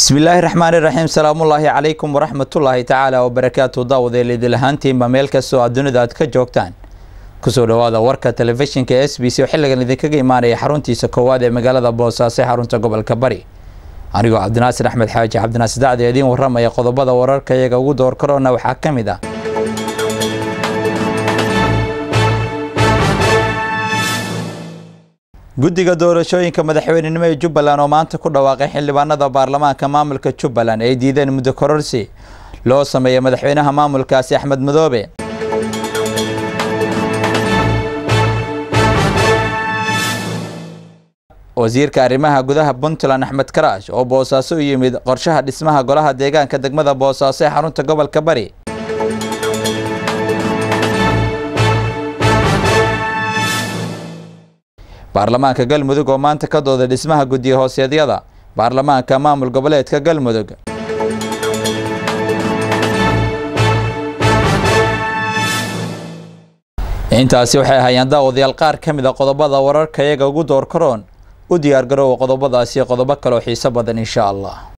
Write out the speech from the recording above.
bismillaahi raxmaani raxiim salaamullaahi calaykum waraxmatullaahi tacaala wabarakaatu daawadeel idil ahaantiinba meel kastoo aad dunida aad ka joogtaan kusoo dhawaada warka telefishinka s b c oo xilligan idinkaga imaanaya xaruntiisa koowaad ee magaalada boosaaso ee xarunta gobolka bari anigoo cabdinaasir axmed xaaji cabdinaasir dacdi idiin waramaya qodobada wararka iyaga ugu door karoona waxaa ka mid ah guddiga doorashooyinka madaxweynenimo ee jubbaland oo maanta ku dhawaaqay xildhibaanada baarlamaanka maamulka jubbaland ay diideen muddo kororsi loo sameeyay madaxweynaha maamulkaasi axmed madoobe wasiirka arrimaha gudaha puntland axmed karaash oo boosaaso u yimid qorshaha dhismaha golaha deegaanka degmada boosaaso ee xarunta gobolka bari baarlamaanka galmudug oo maanta ka dooday dhismaha guddiya hooseedyada baarlamaanka maamul goboleedka galmudug intaasi waxay ahayeen daawadayaal qaar ka mid a qodobada wararka iyaga ugu door karoon u diyaar garoowa qodobadaasi qodobo kaleo xiiso badan insha allah